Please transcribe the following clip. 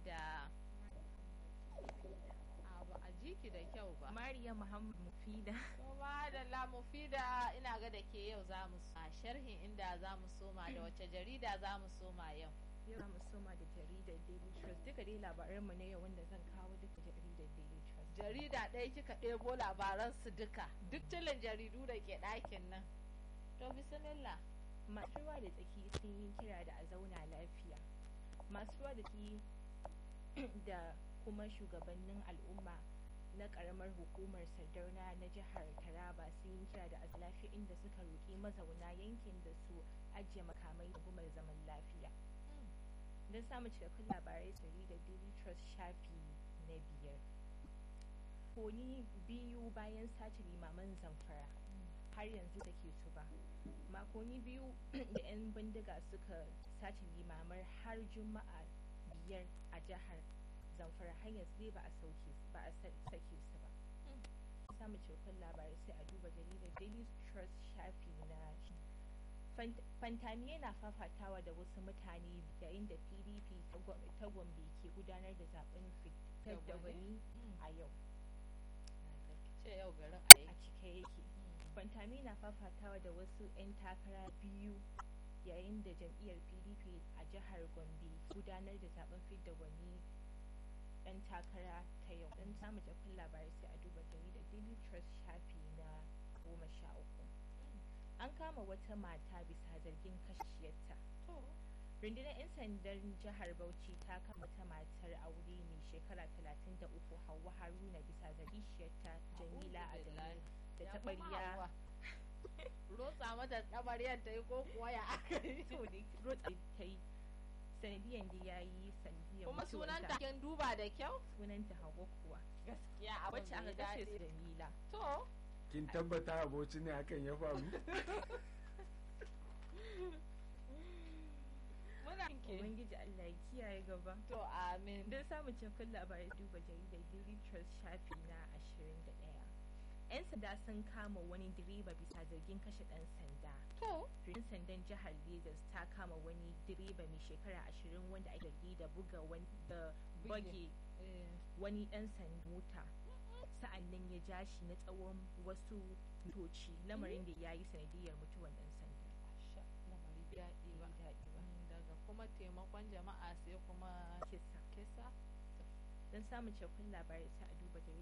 da abu a jiki da kyau ba Mariya Muhammad Mufida. kuma da lamufida ina ga da ke yau za mu a sharhin inda za mu soma da wace jarida za mu soma yau Yau za mu soma da jaridar Daily Trust. Duka dai labaranmu na yau wanda zan kawo duka jaridar Daily Trust. jarida ɗaya kika ɗebo labaran su duka duk tilin jaridu da ke ɗakin nan to bismillah Masu ruwa da tsaki sun yi kira da a zauna lafiya. Masu ruwa da tsaki da kuma shugabannin al'umma na karamar hukumar sardauna na jihar taraba sun yi kira da a lafiya inda suka roƙi mazauna yankin da su ajiye makamai da gumar zaman lafiya. don samun cikakkun labarai jaridar daily trust shafi na biyar koni biyu bayan sace limaman zamfara har yanzu da ke su ba makoni biyu da 'yan bindiga suka sace limamar har juma'a biyar a jihar zamfara har yanzu dai ba a sauke ba a sake su ba samun cikakkun labarai sai a duba jaridar daily trust shafi na fantami yana fafatawa da wasu mutane yayin da pdp ta gombe ke gudanar da zaben fitar da wani a yau ce yau garin a aiki cike yake fantami na fafatawa da wasu 'yan takara biyu yayin da jam'iyyar pdp a jihar gombe gudanar da zaben fitar da wani dan takara ta yau don samun jakun labarai sai a duba jaridar daily trust shafi na goma sha uku an kama wata mata bisa zargin kashiyarta to rundunar 'yan sandan jihar bauchi ta kama wata matar aure mai shekara 33 hawa haruna bisa zargin shiyarta jamila A'udhu adamu da ya taɓarya kuma Hauwa. rotsa mata tabaryar ta yi ko kuwa ya aka yi to da rotsa ta yi sanadiyan da ya yi sanadiyan kuma sunan mutuwarta. kin duba da kyau sunanta hawa kuwa gaskiya abin wacce aka bai kashe daɗi. su jamila to kin tabbata aboci ne hakan ya faru muna ke ubangiji allah ya kiyaye gaba to amin don samun cikakkun labarai duba jaridar daily trust shafi na 21 'yan sanda sun kama wani direba bisa zargin kashe ɗan sanda to yan sandan jihar Legas ta kama wani direba mai shekara 20 wanda ake zargi da buga wani da bage eh, wani ɗan sanda mota sa'an nan ya ja shi na tsawon wasu mintoci lamarin da ya yi sanadiyar mutuwan ɗan sanda asha, lamari bai daɗi ba Bai daɗi ba. Mm, daga kuma taimakon jama'a sai kuma kisa kisa don samun cikakkun labarai sai a duba jaridar